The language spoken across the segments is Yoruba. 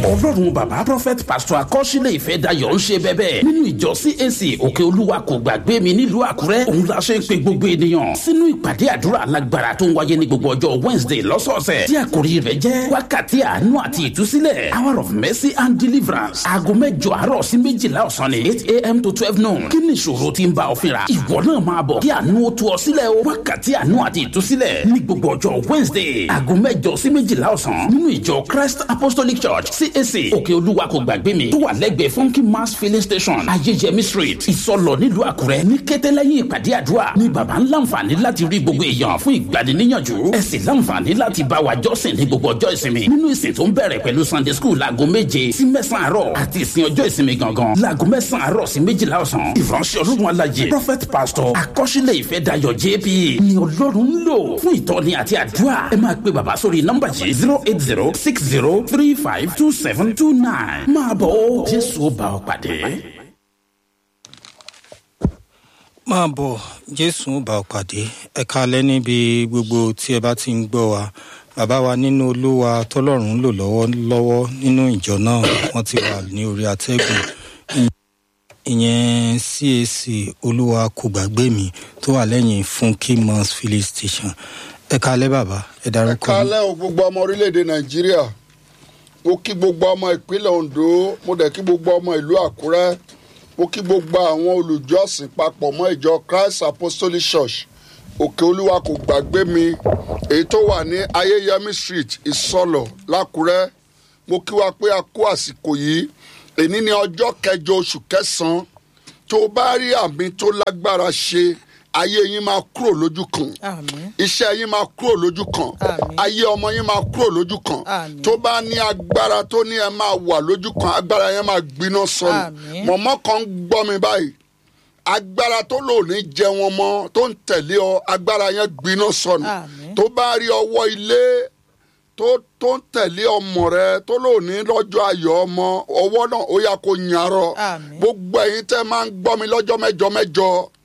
ọlọ́run bàbá prophet pastor akọ́sílẹ̀ ìfẹ́ dayọ̀ ń ṣe bẹ́bẹ́ nínú ìjọ cac òkè olúwa kò gbàgbé mi nílùú àkúrẹ́ òun la ṣe ń pe gbogbo ènìyàn sínú ìpàdé àdúrà alágbára tó ń wáyé ní gbogbo ọjọ́ wednesday lọ́sọ̀ọ̀sẹ̀ tí àkòrí rẹ̀ jẹ́ wákàtí àánú àti ìtúsílẹ̀ hour of mercy and deliverance aago mẹ́jọ àárọ̀ sí méjìlá ọ̀sán ni eight a.m. to twelve noon kí ni ìṣòro tí ń bá ọ fínra ìwọ náà máa bọ̀ kí àánú ó tú ọ sílẹ̀ o wákàtí àánú àti ìtúsílẹ̀ ní gbogbo ọjọ́ wednesday aago mẹ́jọ sí méjìlá ọ̀sán nínú ìjọ christ apostolic church cac òkè olúwa kò gbàgbé mi tó wà lẹ́gbẹ̀ẹ́ funky mass filling station ayéjẹmí street ìsọlọ nílùú àkúrẹ́ ní kété lẹ́yìn ìpàdé àdúrà ní baba ń láǹfààní láti rí gbogbo èèyàn fún ìgbaniníyànjú ẹ sì láǹfààní láti bá wa jọ́sìn ní gbogbo ọjọ́ ìsinmi nínú ìsìn tó ń bẹ̀rẹ̀ pẹ̀lú sunday school láago méje sí mẹ́sàn-án àárọ̀ àti ìsìn ọjọ́ ìsinmi gangan láago mẹ́sàn-án àárọ̀ sí méjìlá ọ̀sán ìránṣẹ́ ọlọ́run alájẹ prophet pastor akọ́ṣílẹ̀ ìfẹ́ dayọ̀ jp ni ọlọ́run ń lò fún ìtọ́ni àti àdúrà ẹ máa pe bàbá sórí nọ́mbà yìí zero eight zero six zero three five two seven two nine máa bọ̀ ó jésù ó bá ọ pàdé. máa bọ̀ jésù ó bá ọ pàdé ẹ kalẹ́ níbi gbogbo tí ẹ bá ti ń gbọ́ wa bàbá wa nínú olúwa tọ́lọ́run ń lò lọ́wọ́lọ́wọ́ nínú ìjọ náà wọ́n ti wà ní orí atẹ́gùn ìyẹn cac olúwa kò gbàgbé mi tó wà lẹ́yìn funky mons filling station ẹ kalẹ́ bàbá ẹ ẹ darúkọ mi. kálẹ̀ o gbogbo ọmọ orílẹ̀-èdè nàìjíríà mo kí gbogbo ọmọ ìpínlẹ̀ ondo mo dẹ̀ kí gbogbo ọmọ ìlú àkúrẹ́ mo kí gbogbo àwọn olùjọ́sìn papọ̀ mọ́ ìjọ christ apostolic church òkè olúwa kò gbàgbé mi èyí tó wà ní ayéyẹmí street ìsọlọ̀ lákúrẹ́ mo kí wa pé a kó àsìkò yìí èní ní ọjọ́ kẹjọ oṣù kẹsàn-án tó o bá rí àmì tó lágbára ṣe ayé yín máa kúrò lójú kan Àmín. iṣẹ́ yín máa kúrò lójú kan Àmín. ayé ọmọ yín máa kúrò lójú kan Àmín. tó bá ní agbára tó ní ẹ máa wà lójú kan agbára yẹn máa gbiná sọnù Àmín. mọ̀mọ́ kan ń gbọ́ mi báyìí agbára tó lò ní jẹ wọn mọ́ tó ń tẹ̀lé ọ agbára yẹn gbiná sọnù Àmín. tó bá rí ọwọ́ ilé tó tó ń tẹ̀lé ọmọ rẹ tó lò ní lọ́jọ́ ayọ̀ ọmọ ọwọ́ náà ó yà kó nyarọ Àmín. gbogbo ẹ̀yin tẹ́ máa ń gbọ́ mi lọ́jọ́ mẹ́jọ mẹ́jọ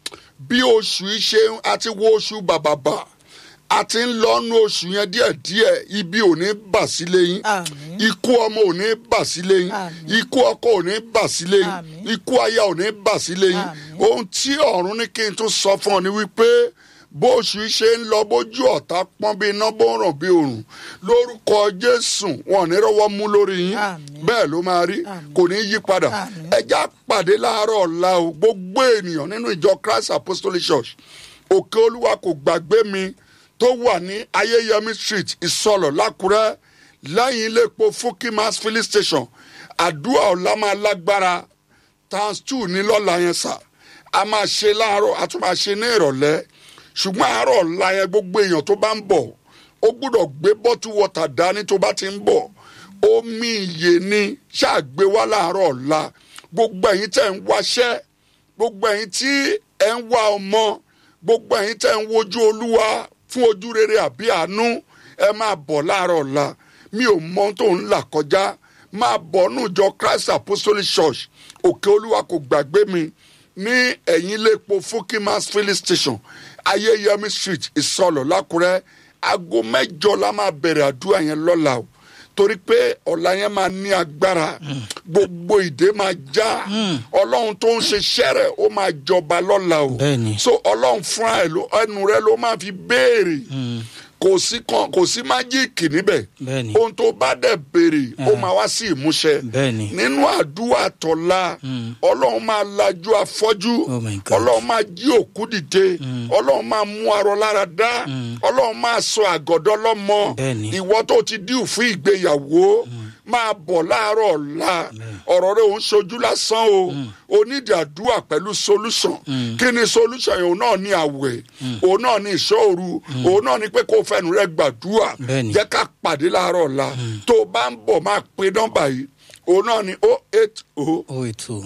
bí oṣù yìí ṣe ń- àti wo oṣù bàbàbà àti ń lọ́nu oṣù yẹn díẹ̀díẹ̀ ibi ò ní bà sílé yín Àmín. ikú ọmọ ò ní bà sílé yín Àmín. ikú ọkọ ò ní bà sílé yín Àmín. ikú aya ò ní bà sílé yín Àmín. ohun tí ọ̀run ní kí n tún sọ fún ọ ni wípé bó oṣù yìí ṣe ń lọ bójú ọ̀tá pọ́n bí iná bó ń ràn bí òrùn lórúkọ jésù wọn ò ní rọwọ́ mú lórí yín Àmín. bẹ́ẹ̀ ló máa rí Àmín. kò ní yí padà Àmín. ẹja pàdé láàárọ̀ ọ̀la o gbogbo ènìyàn nínú ìjọ christ apostolic church òkè olúwa kò gbàgbé mi tó wà ní ayéyẹmí street ìsọlọ lákùrẹ́ lẹ́yìn ilé epo fúnkì mass filling station àdúrà ọ̀la máa lágbára times two ní lọ́la yẹn sà a máa ṣe láàárọ̀ a tún máa ṣe ní ìrọ̀lẹ́ ṣùgbọ́n àárọ̀ ọ̀la yẹn gbogbo èèyàn tó bá ń bọ̀ ó gbúdọ̀ gbé bọ́tú wọ́tà dání tó bá ti ń bọ̀ omi ìyè ni ṣáàgbé wá láàárọ̀ ọ̀la gbogbo ẹ̀yin tẹ̀ ń wáṣẹ́ gbogbo ẹ̀yin tí ẹ̀ ń wá ọmọ gbogbo ẹ̀yin tẹ̀ ń wojú olúwa fún ojú rere àbí àánú ẹ máa bọ̀ láàárọ̀ ọ̀la mi ò mọ ohun tó ń là kọjá máa bọ̀ nù jọ christ apostolic church òkè olúwa kò gbàgbé mi ní ẹ̀yìn iléepo fukimas filling station ayéyẹmí street ìsọlọ̀ lákùrẹ́ aago mẹ́jọ la máa bẹ̀rẹ̀ àdúrà yẹn lọ́la o torí pé ọ̀la yẹn máa ní agbára gbogbo ìdè máa já ọlọ́run tó ń ṣe ṣẹ́rẹ̀ ó máa jọba lọ́la o Bẹ́ẹ̀ni. so ọlọ́run fúnra ẹ̀ ló ẹnu rẹ ló máa fi béèrè kò sí kan kò sí májíìkì níbẹ̀ Bẹ́ẹ̀ni. ohun tó bá dẹ̀ béèrè ó máa wá sí ìmúṣẹ Bẹ́ẹ̀ni. nínú àdúrà tọ̀la ọlọ́run máa lajú afọ́jú Oh my God. ọlọ́run máa jí òkú dìde ọlọ́run máa mú arọ lára dá ọlọ́run máa sọ àgọ́dọ́ lọ́mọ Bẹ́ẹ̀ni. ìwọ tó ti díù fún ìgbéyàwó máa bọ̀ láàárọ̀ ọ̀la ọ̀rọ̀ rẹ̀ òun ṣojú lásán o onídìí àdúrà pẹ̀lú solution kí ni solution yẹn òun náà ní àwẹ̀ òun náà ní ìṣòro òun náà ní pé kó o fẹnu rẹ gbàdúrà Bẹ́ẹ̀ni. jẹ́ ká pàdé láàárọ̀ ọ̀la tó o bá ń bọ̀ máa pe nọ́mbà yìí òun náà ní o eight o oh eight two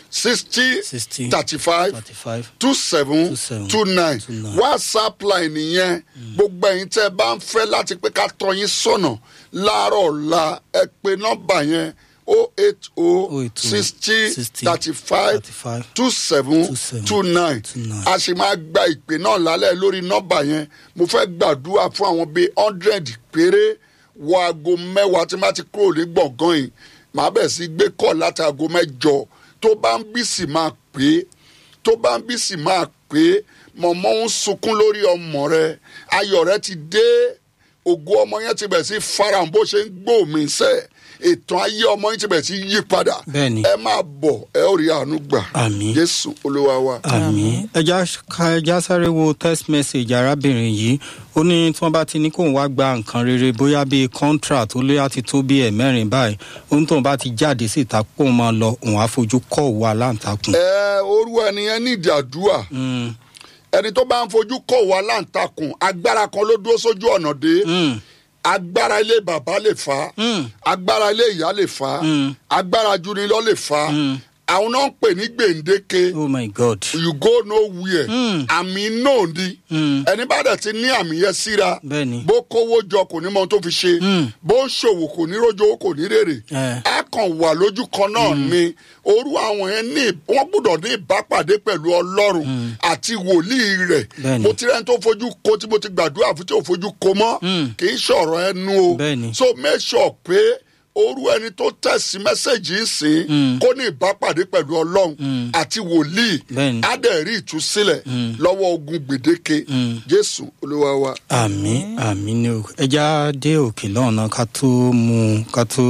sixty sixty thirty five thirty five two seven Two seven. two nine Two nine. whatsapp line nìyẹn gbogbo ẹ̀yin tẹ́ ẹ bá ń fẹ́ láti pé ká tọ́ yín sọ̀nà láàárọ̀ ọ̀la ẹ pe nọ́mbà yẹn o eight o 080 sixty 60 thirty five 35 two seven 27 two nine 29. a sì máa gba ìpè náà lálẹ́ lórí nọ́mbà yẹn mo fẹ́ gbàdúrà fún àwọn bíi hundred péré wọ aago mẹ́wàá tí má ti kúrò ní gbọ̀ngàn yìí màá bẹ̀ sí gbé kọ́ láti aago mẹ́jọ tó bá ń bí sì máa pè é tó bá ń bí sì máa pè é mọ̀mọ́ ń sunkún lórí ọmọ rẹ ayọ̀ rẹ ti dé ògo ọmọ yẹn ti bẹ̀ sí farahàn bó ṣe ń gbòmí sẹ́ ètò ayé ọmọ yẹn ti bẹ̀ sí yí padà Bẹ́ẹ̀ni. ẹ máa bọ̀ ẹ ó rí àánú gbà Àmín. jésù olúwa wa. àmì ẹja ká ẹja sáré wo text message arábìnrin yìí ó ní tí wọn bá ti ní kóun wá gba nǹkan rere bóyá bíi contract ó lé àti tó bíi ẹ̀mẹ́rin báyìí ohun tóun bá ti jáde síta kóun máa lọ òun á fojú kọ́ òwò aláǹtakùn. ẹ orú ẹnìyẹn ní ìdí àdúrà Mm, ẹni tó bá ń fojú kọ̀ wá láǹtakùn agbára kan ló dúró sójú ọ̀nà dé mm, agbára ilé bàbá lè fà á mm, agbára ilé ìyá lè fà á Mm. agbára junilọ lè fà á Mm. àwọn náà ń pè ní gbèǹdéke oh my god. you go nowhere Mm. àmì náà ni Mm, ẹni bá dẹ̀ ti ní àmì yẹn síra bẹ́ẹ̀ni. bó kówó jọ kò ní mọ ohun tó fi ṣe Mm. bó ń ṣòwò kò ní rójó kò ní rèrè Eh. á kàn wà lójú kan náà ni orú àwọn yẹn ní wọn gbọ́dọ̀ ní ìbápàdé pẹ̀lú ọlọ́run àti wòlíì rẹ̀ Bẹ́ẹ̀ni. mo ti rẹ́ni tó fojú ko tí mo ti gbàdúrà fún tí ò fojú ko mọ́ Mm. kì í ṣọ̀rọ̀ ẹnu o Bẹ́ẹ̀ni. so make sure pé orú ẹni tó tẹ̀sí mẹ́sẹ̀gì ń sìn Mm. kó ní ìbápàdé pẹ̀lú ọlọ́run Mm. àti wòlíì Bẹ́ẹ̀ni. á dẹ̀ rí ìtúsílẹ̀ Mm. lọ́wọ́ ogun gbèdéke Mm. jésù olúwa wa. àmì àmì ni o ẹja dé òkè lọ́nà ká tó mú un ká tó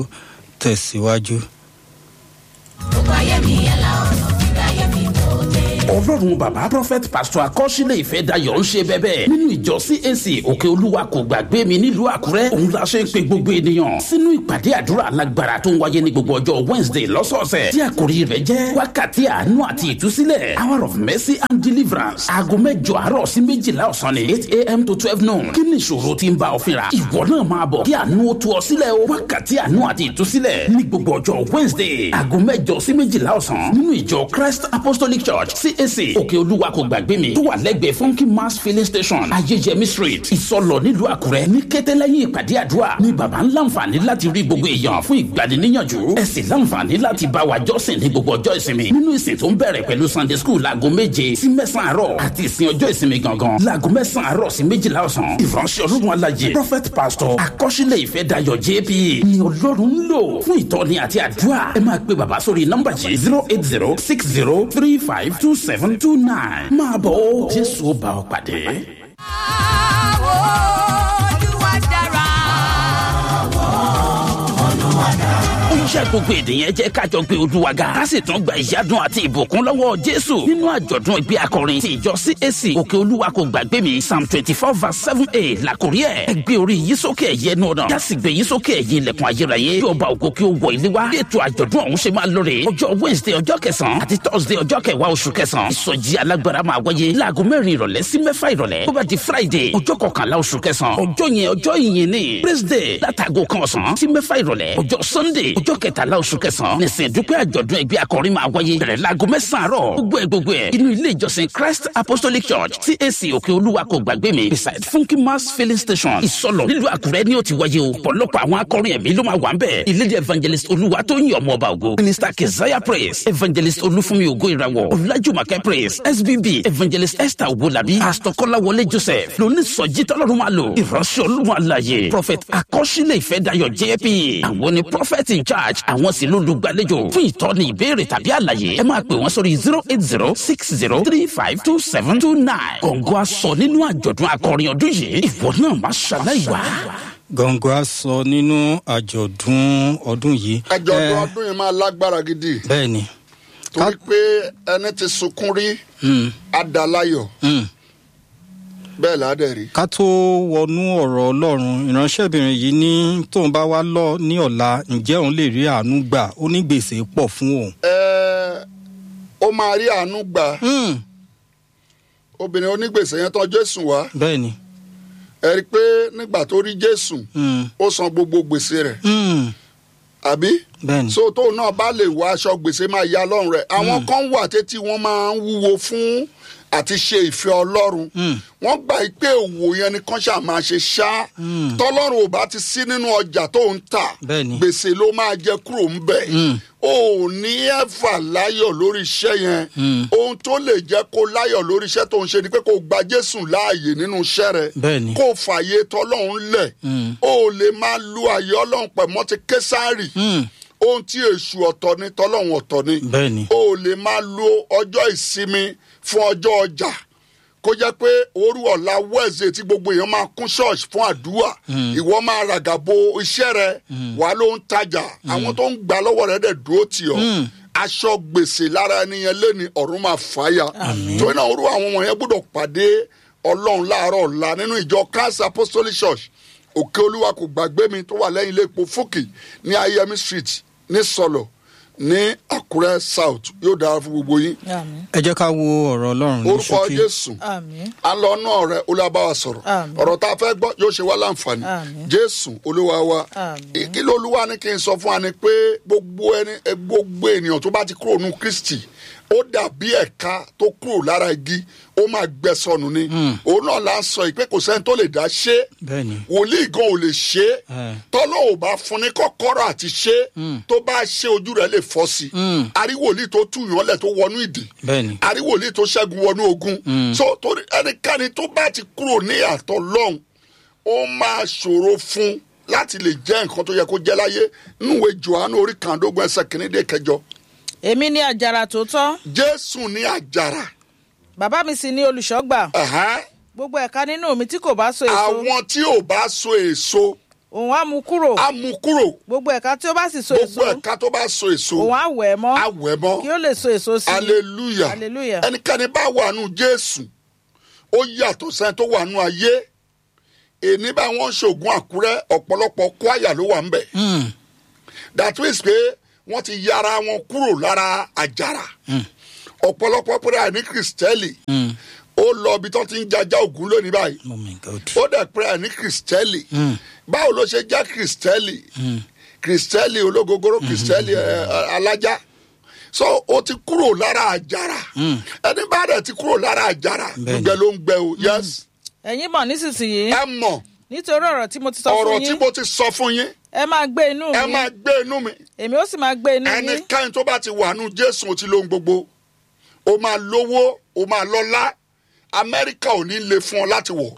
tẹ̀síwájú. gbogbo ayé mi yẹn la ọ̀nà gbígbà ayé mi tó dé. ọlọ́run bàbá prophet pastor akọ́sílẹ̀ ìfẹ́ dayọ̀ ń ṣe bẹ́bẹ́ nínú ìjọ cac òkè olúwa kò gbàgbé mi nílùú àkúrẹ́ òun la ṣe ń pe gbogbo ènìyàn sínú ìpàdé àdúrà alágbára tó ń wáyé ní gbogbo ọjọ́ wednesday lọ́sọ̀ọ̀sẹ̀ tí àkòrí rẹ̀ jẹ́ wákàtí àánú àti ìtúsílẹ̀ hour of mercy and deliverance aago mẹ́jọ àárọ̀ sí méjìlá ọ̀sán ni eight am to twelve noon kí ni ìṣòro tí ń bá ọ fínra ìwọ náà máa bọ̀ kí àánú ó tú ọ sílẹ̀ o wákàtí àánú àti ìtúsílẹ̀ ní gbogbo ọjọ́ wednesday aago mẹ́jọ sí méjìlá ọ̀sán nínú ìjọ christ apostolic church cac òkè olúwa kò gbàgbé mi tó wà lẹ́gbẹ̀ẹ́ funky mass filling station ayéjẹmí street ìsọlọ nílùú àkúrẹ́ ní kété lẹ́yìn ìpàdé àdúrà ni bàbá ń láǹfààní láti rí gbogbo èèyàn fún ìgbaniníyànjú ẹ sì láǹfààní láti bá wa jọ́sìn ní gbogbo ọjọ́ ìsinmi nínú ìsìn tó ń bẹ̀rẹ̀ pẹ̀lú sunday school láago méje sí mẹ́sàn-án àárọ̀ àti ìsìn ọjọ́ ìsinmi gangan láago mẹ́sàn-án àárọ̀ sí méjìlá ọ̀sán ìránṣẹ́ ọlọ́run alájẹ prophet pastor akọ́ṣílẹ̀ ìfẹ́ dayọ̀ jp ni ọlọ́run ń lò fún ìtọ́ni àti àdúrà ẹ máa pe bàbá sórí nọ́mbà yìí zero eight zero six zero three five two seven two nine máa bọ̀ ó jésù ó bá ọ pàdé. Àwọ̀ Olúwa dára. ó ṣe gbogbo ènìyàn jẹ́ kájọ gbé olúwa ga ká sì tún gba ìyádùn àti ìbùkún lọ́wọ́ jésù nínú àjọ̀dún ìgbé akọrin ti ìjọ cac òkè olúwa kò gbàgbé mi psalm twenty four verse seven a làkórí ẹ̀ ẹ gbé orí yìí sókè ẹ̀yẹ ẹnu ọ̀nà yásì gbé yìí sókè ẹ̀yẹ ilẹ̀kùn ayérayé kí ọba ògo kí ó wọ ilé wa bí ètò àjọ̀dún ọ̀hún ṣe máa lóore ọjọ́ wednesday ọjọ́ kẹsàn-án àti thursday ọjọ́ kẹwàá oṣù kẹsàn-án ìsọjí alágbára máa wáyé láago mẹ́rin ìrọ̀lẹ́ sí mẹ́fà ìrọ̀lẹ́ tó bá di friday ọjọ́ kọkànlá oṣù kẹsàn-án ọjọ́ yẹn ọjọ́ ìyìn ni praise day látago kan ọ̀sán sí mẹ́fà ìrọ̀lẹ́ ọjọ́ sunday ọjọ́ kẹtàlá oṣù kẹsàn-án nìsín dúpẹ́ àjọ̀dún ẹgbẹ́ akọrin máa wáyé bẹ̀rẹ̀ láago mẹ́sàn-án àárọ̀ gbogbo ẹ̀ gbogbo ẹ̀ inú ilé ìjọsìn christ apostolic church cac òkè olúwa kò gbàgbé mi beside funky mass filling station ìsọlọ nílùú àkúrẹ́ ni ó ti wáyé o pọ̀lọpọ̀ àwọn akọrin ẹ̀mí ló máa wà ń bẹ̀ ìlédè evangelist olúwa tó ń yọ ọmọ ọba ògo minister keziah praise evangelist olúfúnmi ògo ìràwọ̀ ọ̀làjùmọ̀kẹ́ praise sbb evangelist esther owolabi pastor kọ́láwọlé joseph lóníṣọ̀jí tọ́lọ́run máa lò ìránṣẹ́ olúwa àlàyé prophet akọ́ṣílẹ̀ ìfẹ́dayọ̀ jp àwọn ni prophet in charge àwọn sì lólùgbàlejò fún ìtọ́ni ìbéèrè tàbí àlàyé ẹ máa pè wọ́n sórí zero eight zero six zero three five two seven two nine kọ̀ǹgọ́ aṣọ nínú àjọ̀dún akọrin ọdún yìí ìwọ náà má ṣàlàyé wá. gọ̀ǹgọ̀ á sọ nínú àjọ̀dún ọdún yìí. àjọ̀dún Eh, ọdún yìí máa lágbára gidi bẹ́ẹ̀ ni. torí pé ẹni tí sunkún rí Mm, adalayọ̀ mm. bẹ́ẹ̀ ládẹ̀ rí. ká tó wọnú ọ̀rọ̀ ọlọ́run ìránṣẹ́bìnrin yìí ní tóun bá wá lọ ní ọ̀la ǹjẹ́ òun lè rí àánú gbà ó ní gbèsè pọ̀ fún òun. ẹ ó máa rí àánú gbà Mm, obìnrin onígbèsè yẹn tán jésù wá bẹ́ẹ̀ ni. ẹ rí i pé nígbà tó rí jésù Mm, ó san gbogbo gbèsè rẹ̀ mm, àbí bẹ́ẹ̀ ni. so tóun náà bá lè wọ aṣọ gbèsè máa ya lọ́rùn rẹ̀ àwọn kan wà tètè wọ́n máa ń wúwo fún àti ṣe ìfẹ́ ọlọ́run Mm. wọ́n gbà í pé òwò yẹn ni kán ṣáà máa ṣe ṣá Mm. tọ́lọ́run ò bá ti sí nínú ọjà tó ń tà Bẹ́ẹ̀ ni. gbèsè ló máa jẹ kúrò ń bẹ̀ Mm. o ò ní ẹ̀fà láyọ̀ lórí iṣẹ́ yẹn Mm. ohun tó lè jẹ́ kó láyọ̀ lórí iṣẹ́ tó ń ṣe ni pé kó gba jésù láàyè nínú iṣẹ́ rẹ̀ Bẹ́ẹ̀ ni. kó fààyè tọ́lọ́run lẹ̀ Mm. o ò lè máa lu àyè ọlọ́run pẹ̀ mọ́ ti késàrì Mm, o ohun tí èṣù ọ̀tọ̀ ni tọ́lọ́hún ọ̀tọ̀ ni bẹ́ẹ̀ ni o ò lè máa lo ọjọ́ ìsinmi fún ọjọ́ ọjà kó jẹ́ pé òru ọ̀la wẹ́ẹ̀sì tí gbogbo èèyàn máa kún ṣọ́ọ̀ṣì fún àdúrà ìwọ máa ràgàbo iṣẹ́ rẹ wà ló ń tajà àwọn tó ń gbà lọ́wọ́ rẹ dẹ̀ dúró tì ọ́ aṣọ gbèsè lára ẹni yẹn lẹ́ni ọ̀run máa fàáyà torí náà orú àwọn ọmọ yẹn gbọ́dọ̀ pàdé ọlọ́run láàárọ̀ ọ̀la nínú ìjọ christ apostolic church òkè olúwa kò gbàgbé mi tó wà lẹ́yìn ilé epo fúkì ní ayemi street ní sọlọ ní àkúrẹ́ south yóò dára fún gbogbo yín àmín ẹ jẹ́ ká wo ọ̀rọ̀ ọlọ́run ní orúkọ ṣókí jésù àmín à ń lọ náà rẹ olúwàbáwa sọ̀rọ̀ Àmín. ọ̀rọ̀ tá a fẹ́ gbọ́ yóò ṣe wá láǹfààní Àmín. jésù olúwa wa Àmín. kí ló olúwa ní kí n sọ fún wa ni pé gbogbo ẹni ẹ, gbogbo ènìyàn tó bá ti kúrò nù kristi ó dàbí ẹ̀ka tó kúrò lára igi ó máa gbẹ sọnù ni òun náà là ń sọ yìí pé kò sẹ́ni tó lè dá ṣe é bẹ́ẹ̀ ni wòlíì gan ò lè ṣe é Eh. tọ́lọ́ ò bá fún ní kọ́kọ́rọ́ àti ṣe é tó bá ṣe ojú rẹ̀ lè fọ́ sí i àrí wòlíì tó túyàn lẹ̀ tó wọnú ìdè bẹ́ẹ̀ ni àrí wòlíì tó ṣẹ́gun wọnú ogun so torí ẹnikẹ́ni tó bá ti kúrò ní àtọ̀ lọ́hùn ó máa ṣòro fún láti lè jẹ́ nǹkan tó yẹ kó jẹ́ láyé núwèé johannu orí kàndógún ẹsẹ̀ kìíní dé kẹjọ èmi ní àjàrà tòótọ́ jésù ní àjàrà bàbá mi sì ní olùṣọ́gbà ẹ̀hán. gbogbo ẹ̀ka nínú mi tí kò bá so èso àwọn tí ò bá so èso òun á mú kúrò á mú kúrò gbogbo ẹ̀ka tí ó bá sì so èso gbogbo ẹ̀ka tó bá so èso òun á wẹ̀ ẹ́ mọ́ á wẹ̀ mọ́. kí ó lè so èso sí i hallelujah Hallelujah. ẹnikẹ́ni bá wà nù jésù ó yàtọ̀ sẹ́ni tó wà nù ayé èní bá wọn ṣoògùn àkúrẹ́ ọ̀pọ̀lọpọ̀ kwaya ló wà ń bẹ̀ that means pé wọ́n ti yára wọn kúrò lára àjàrà ọ̀pọ̀lọpọ̀ pẹ̀lú àní kristẹli ó lọ ibi tó ti ń jajá ògún lónìí báyìí oh my god ó dẹ̀ pé àní kristẹli báwo ló ṣe jẹ́ kristẹli kristẹli ológogoro kristẹli ẹ, ẹ, alájá so ó ti kúrò lára àjàrà ẹni bá dẹ̀ ti kúrò lára àjàrà Bẹ́ẹ̀ni. gbẹ ló ń gbẹ o yes ẹ̀yin mọ̀ nísinsìnyí ẹ mọ̀ nítorí ọ̀rọ̀ tí mo ti sọ ọ̀rọ̀ fún tí yín mo ti sọ fún yín ẹ máa gbé inú ẹ mi máa gbé inú mi èmi ó sì máa gbé inú yín ẹnikẹ́ni tó bá ti wà nù jésù ó ti lóhun gbogbo ó máa lówó ó máa lọ́lá amẹ́ríkà ò ní le fún ọ láti wọ̀